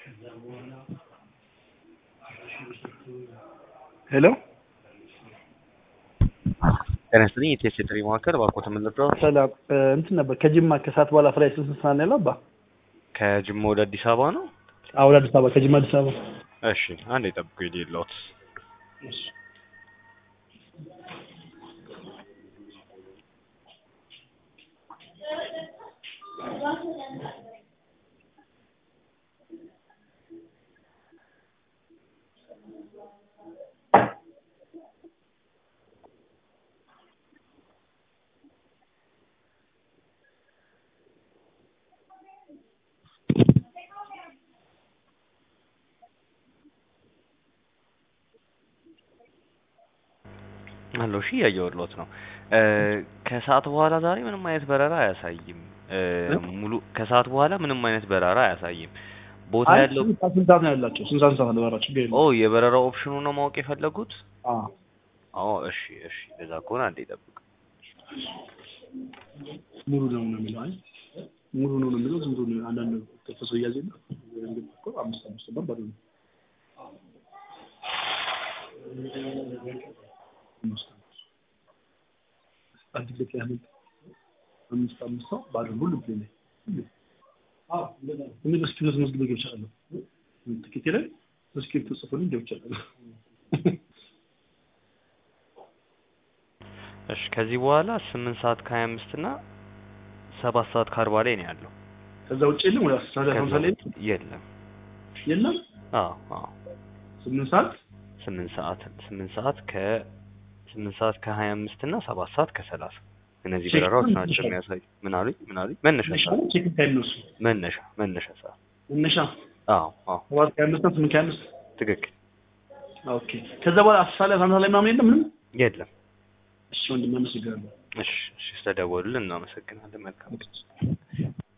ሄሎ ጤና ይስጥልኝ የቴስ የጥሪ ማዕከል እባክዎት ምን ልርዳዎ? ሰላም እ እንትን ነበር ከጅማ ከሰዓት በኋላ ፍላይ ስንት ሰዓት ነው ያለው አባ? ከጅማ ወደ አዲስ አበባ ነው? አዎ ወደ አዲስ አበባ ከጅማ አዲስ አበባ እሺ አንዴ ጠብቁኝ ልሂድልዎት። አለው እሺ እያየሁልዎት ነው። እ ከሰዓት በኋላ ዛሬ ምንም አይነት በረራ አያሳይም። እ ሙሉ ከሰዓት በኋላ ምንም አይነት በረራ አያሳይም። ቦታ አይ ያለው ስንት ሰዓት ስንት ሰዓት ነው ያላቸው? ስንት ሰዓት ስንት ሰዓት ነው በረራ? ችግር ኦ የለውም። የበረራ ኦፕሽኑ ነው ማወቅ የፈለጉት? አዎ አዎ እሺ እሺ እንደዛ ከሆነ አንዴ ጠብቅ። ሙሉ ነው ነው የሚለው አይ ሙሉ ነው ነው የሚለው ዝም ብሎ ነው አንዳንድ ተፈሶ እያዘ ነው እኮ አምስት አምስት ነው ባዶ ነው አምስት አምስት አንድ ልክ ያህል አምስት አምስት ሰው ባዶ ነው ሁሉም ፕሌን ላይ ሁሉም እኔ በስክሪፕት መዝግቤ ገብቻለሁ ትኬቴ ላይ በስክሪፕት ጽፎልኝ ገብቻለሁ እሺ ከዚህ በኋላ ስምንት ሰዓት ከሀያ አምስት እና ሰባት ሰዓት ከአርባ ላይ ነው ያለው። ከዛ ውጭ የለም ወደ አስራ ሁለት ሀምሳ ላይ የለም። የለም አዎ አዎ ስምንት ሰዓት ስምንት ሰዓት ስምንት ሰዓት ከ ስምንት ሰዓት ከሀያ አምስት እና ሰባት ሰዓት ከሰላሳ እነዚህ ቼክ በረራዎች ታይም ናቸው መነሻ የሚያሳዩ። ምን አሉኝ ምን አሉኝ? መነሻ ሰዓት ቼክ ታይም ነው እሱ መነሻ መነሻ ሰዓት መነሻ አዎ አዎ ሰባት ከሀያ አምስት እና ስምንት ከሀያ አምስት ትክክል ኦኬ ከዛ በኋላ አስር ሰዓት ላይ አስራ አንድ ሰዓት ላይ ምናምን የለም ምንም የለም። እሺ ወንድም አመሰግናለሁ እሺ እሺ ስለደወሉልን እናመሰግናለን። መልካም